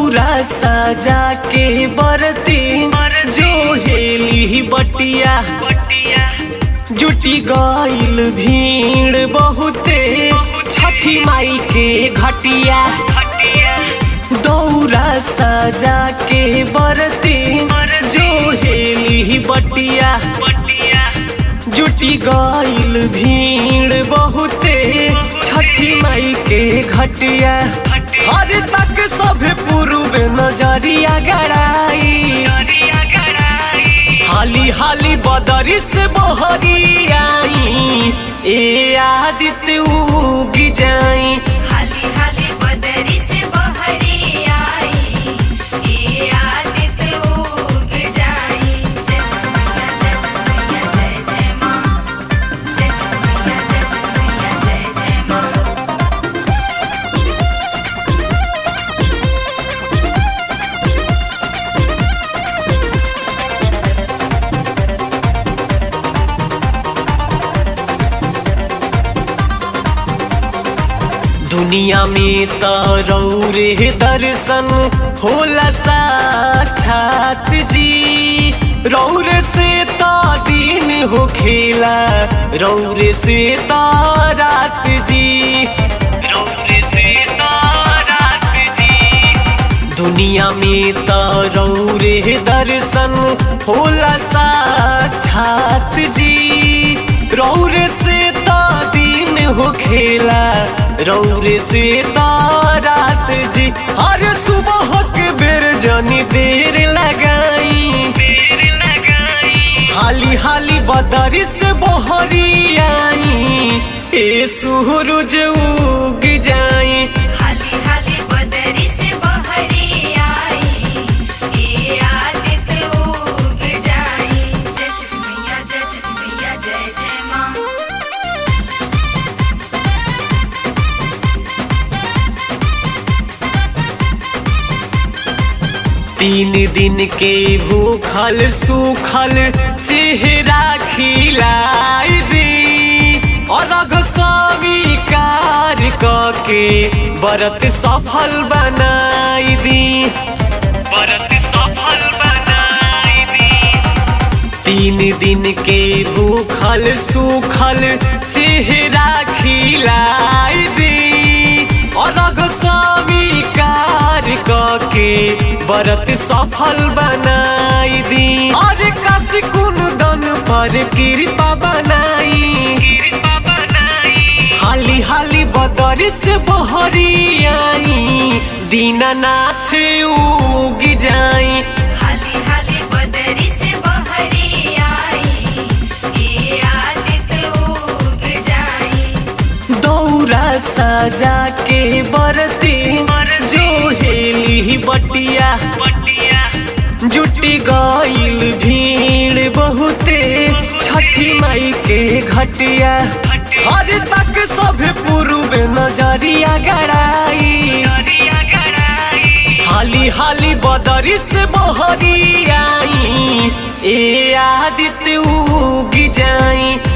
दौरा साजा के बरती जो हेली बटिया जुटी गईल भीड़ बहुते छठी माई के घटिया दौरा साजा के बरती जो हेली बटिया जुटी गईल भीड़ बहुते छठी माई के घटिया हर तक सब पूर्व नजरिया गड़ाई हाली हाली बदरी से बहरी आई ए आदित्य उगी जाई हाली हाली बदरी से बहरी आई ए आदित्य उग जाई जय जय मैया जय जय मैया जय जय माँ जय जय मैया जय जय मैया जय जय माँ दुनिया में तो रौरे दर्शन होला साक्षात जी रौरे से तो दिन हो खेला रौरे से तो रात जी रौरे से तो रात जी दुनिया में तो रौरे दर्शन होला साक्षात जी रौरे से तो दिन हो खेला रौरे से तो रात जी हर सुबह के बेर जनी देर लगाई देर लगाई हाली हाली बदरी से बहरी आई ए सूरज उग जाई हाली हाली बदरी से बहरी आई ए आदित्य उग जाई जय जय मैया जय जय मैया जय जय माँ तीन दिन के भूखल सूखल चेहरा खिलाई दी और अग स्वीकार के व्रत सफल बनाई दी व्रत सफल बनाई दी तीन दिन के भूखल सूखल चेहरा खिलाई दी और अग स्वीकार के व्रत सफल बनाई दी और कस कुंदन पर कृपा बनाई कृपा बनाई हाली हाली बदर से बहरी आई दीनानाथ उग जाई हाली हाली बदरी से बहरी आई ए आदित्य उग जाई दौरा साजा के बरती जो हेली बटिया जुटी गईल भीड़ बहुते छठी माई के घटिया हर तक सब पूर्व नजरिया गड़ाई हाली हाली बदरी से बहरी आई ए आदित्य उगी जाई